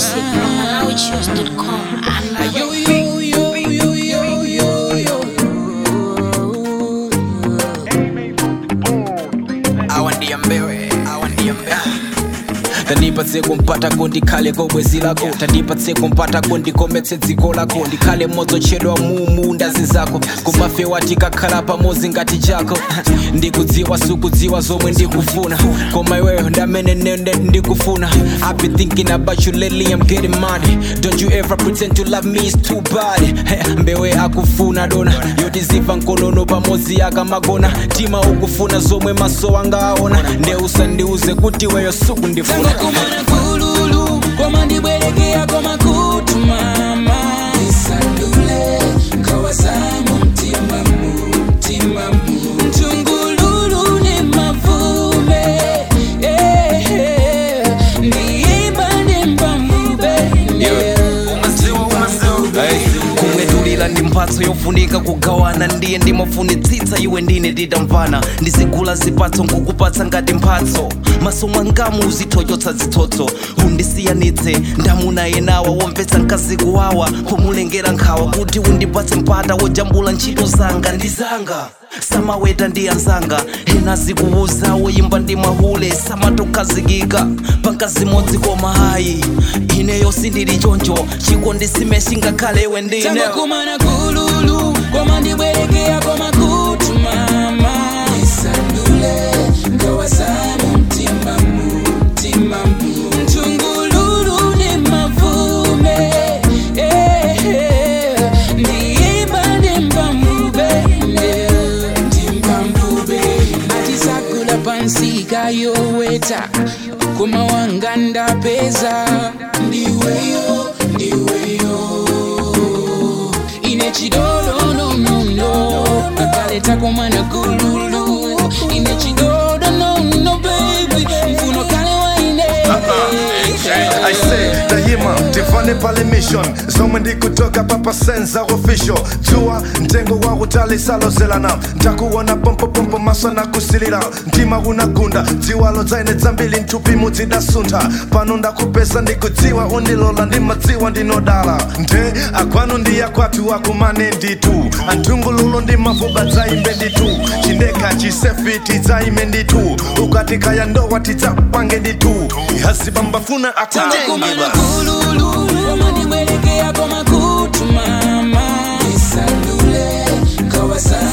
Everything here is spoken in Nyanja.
Music from MalawiChoose.com. I'm awandiambewe awandiambewe tandipatse kumpata ndikhale kobwezi lako tandipatse kumpata ndikometse dziko lako ndikhale mmodzochedwa mumu ndazi zako kumafe wati kakhala pamodzi ngati chako ndikudziwa sukudziwa zomwe ndikufuna koma iweyo ndamene nene ndikufuna I've been thinking about you lately I'm getting money don't you ever pretend to love me it's too bad Hey, mbewe akufuna dona yotiziva nkonono pamodzi akamagona tima ukufuna zomwe maso anga aona nde usandiuze kuti weyo sukundifuna kumana kululu koma ndibwerekea koma kutu mama isandule kawazamu mtimamu mtimamu mtungululu ni mavume eh, eh, ndiimba ni mpambube yeah. kumwedulira ndi mphatso yofunika kugawana ndiye ndimafunitsitsa iwe ndine titamvana ndizigula zipatso nkukupatsa ngati mphatso maso mwangamu uzithochotsa zitsotso undisiyanitse ndamuna yenawa womvetsa mkazi kuwawa pomulengera nkhawa kuti undipatse mpata wojambula ntchito zanga ndi zanga samaweta ndi anzanga ena zikuuza woyimba ndi mahule samatokhazikika pankazimodzi koma hayi ineyo sindili choncho chikondi simeshi ngakhale iwe ndine Tango kumana kululu koma ndibwerekea koma kutu mama isandule ngawazamu mtimamu mtimamu mtungululu ni mavume eh, eh, ndiimba ndimbambube ndimbambube atisakula pansika yoweta koma wanga ndapeza ndiweyo ndiweyo ine chidodo nonono kakaleta komana kululu ine chidodo nono baby mfuno kale waine I say daima tivane pale mission zomwe ndikutoka papa senza official dzuwa mtengo wa utali salozelana ntakuona pompopompo maso na kusilira mtima unagunda dziwalo dzaine dzambiri mthupi mudzidasuntha pano ndakupeza ndikudziwa undilola ndimadziwa ndinodala nde akwanu ndi akwathu akumane nditu anthungululo ndi mavuba dzaimbe nditu chindeka chisefiti dzaime nditu ukatikaya ndowa tidzapange nditu ihazibambafuna Tango akutenge kumana basi kululu koma ndibwerekea koma kutu mama isandule kawaza